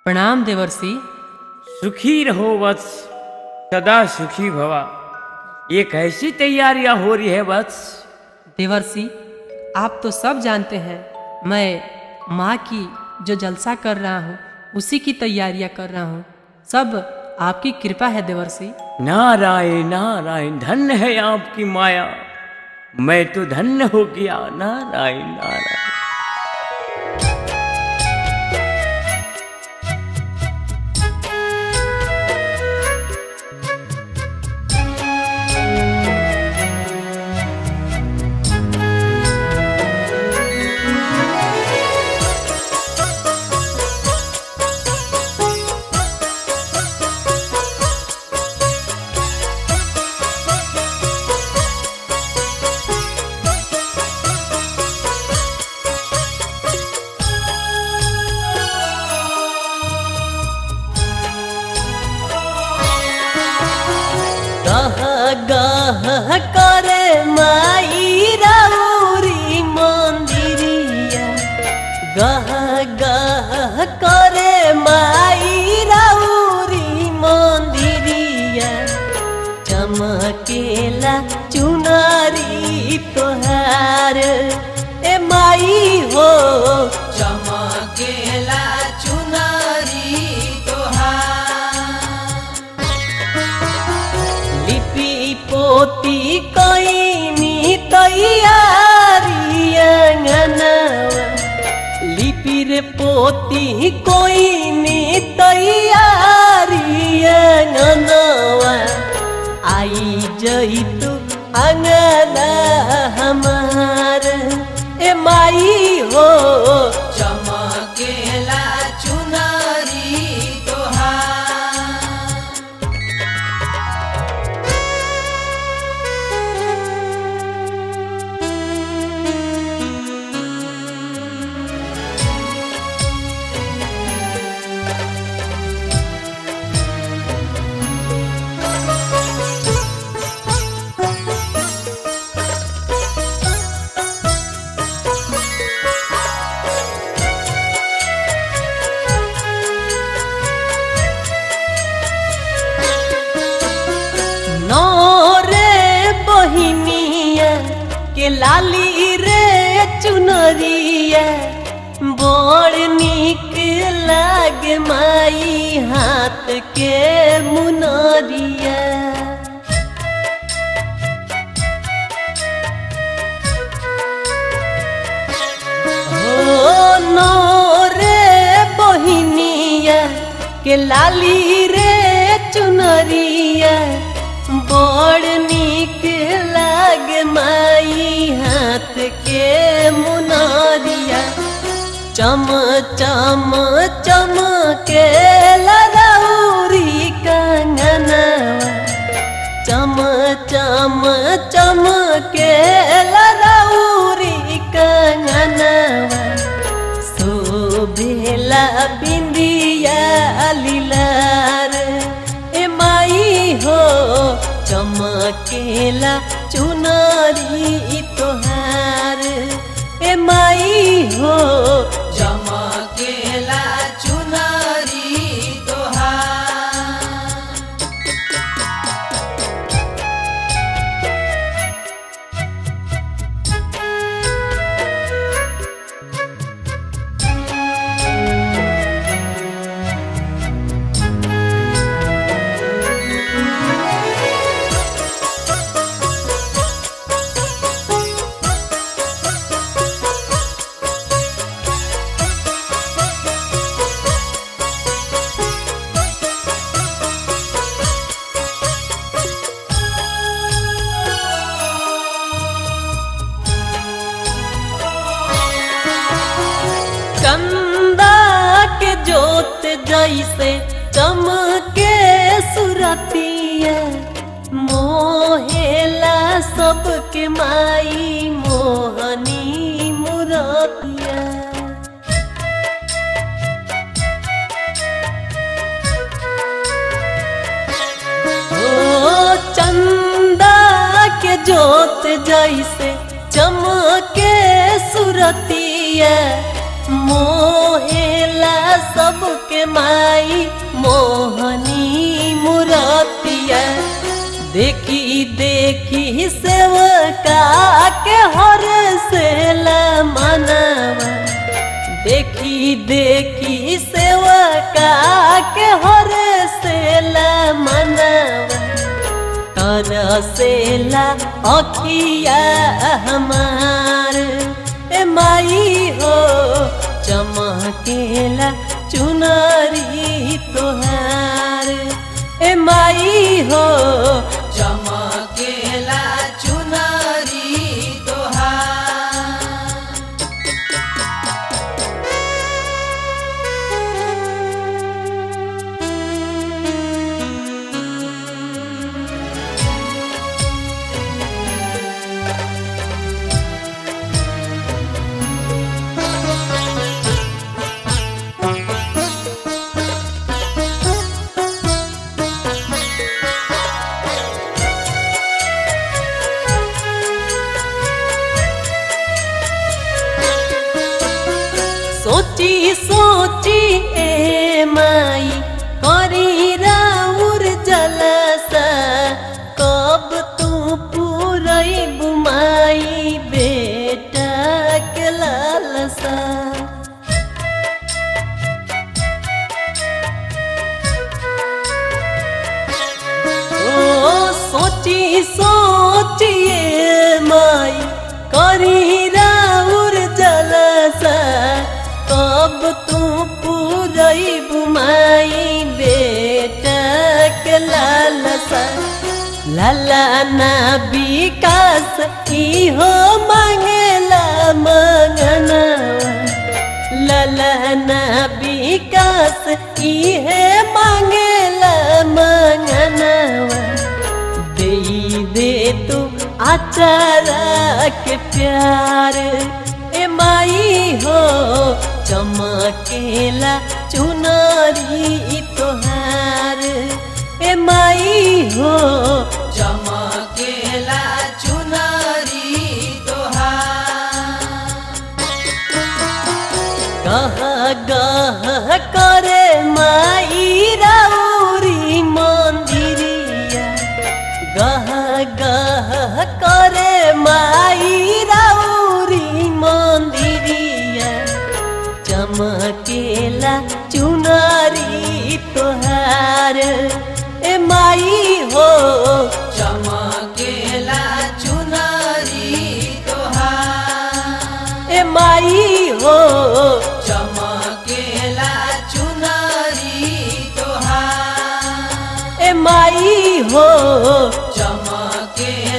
प्रणाम देवर्षि सुखी रहो वत्स सदा सुखी भवा ये कैसी तैयारियां हो रही है वत्स देवर्षि आप तो सब जानते हैं मैं माँ की जो जलसा कर रहा हूँ उसी की तैयारियां कर रहा हूँ सब आपकी कृपा है देवर्षि नारायण नारायण धन्य है आपकी माया मैं तो धन्य हो गया नारायण नारायण गह गह करे माई राउरी मंदिरिया गह गह करे माई राउरी मंदिरिया चमकेला चुनरी तोहार ए माई हो चमकेला चुनरी तोहार लिपि पोती कैनी तैयारी अंगनवा लिपि रे पोती कोइनी तैयारी अंगनवा आई जइतु अंगना हमार ए माई हो चमकेला चुनरी तोहार नौरे बहिनिया के लाली रे चुनरिया बड़ निक लागे माई हाथ के मुनरिया हो नौरे बहिनिया के लाली रे चुनरिया बड़ निक लाग माई हाथ के मुनरिया चम चम चम के लदौरी कंगनवा चम चम चम के लदौरी कंगनवा शोभेला बिंदिया लीलार ए माई हो चमकेला चुनरी तोहार ए माई हो चमकेला चुनरी तोहार कंदा के जोत जैसे चमके सुरतिया मोहेला सबके माई मोहनी मुरतिया ओ चंदा के जोत जैसे चमके सुरतिया मोहेला सबके माई मोहनी मुरतिया देखी देखी सेवका के हर से मनवा देखी देखी सेवका के हर से मनवा तरसेला अखिया हमार ए माई हो चमकेला चुनरी तोहार ए माई हो चमकेला चुनरी तोहार सोची सोची ए माई करी राउर जलसा कब तू पूरई बुमाई बेटा के लालसा ओ सोची सोचिए माई करी राउर जलसा कब तू पूरई बुमाई बेटा के लालसा लाला ना विकास की हो मांगला मंगनवा ललना विकास इहे मांगला मंगनवा दे दे तू आचारा के प्यार ए माई हो चमकेला चुनरी तोहार ए माई हो चमकेला चुनरी तोहार गह गह करे माई राउरी मंदिरिया गह गह करे माई राउरी मंदिरिया चमकेला चुनरी तोहार ए माई हो चमकेला चुनरी तोहार ए माई हो चमकेला चुनरी तोहार ए माई हो चमकेला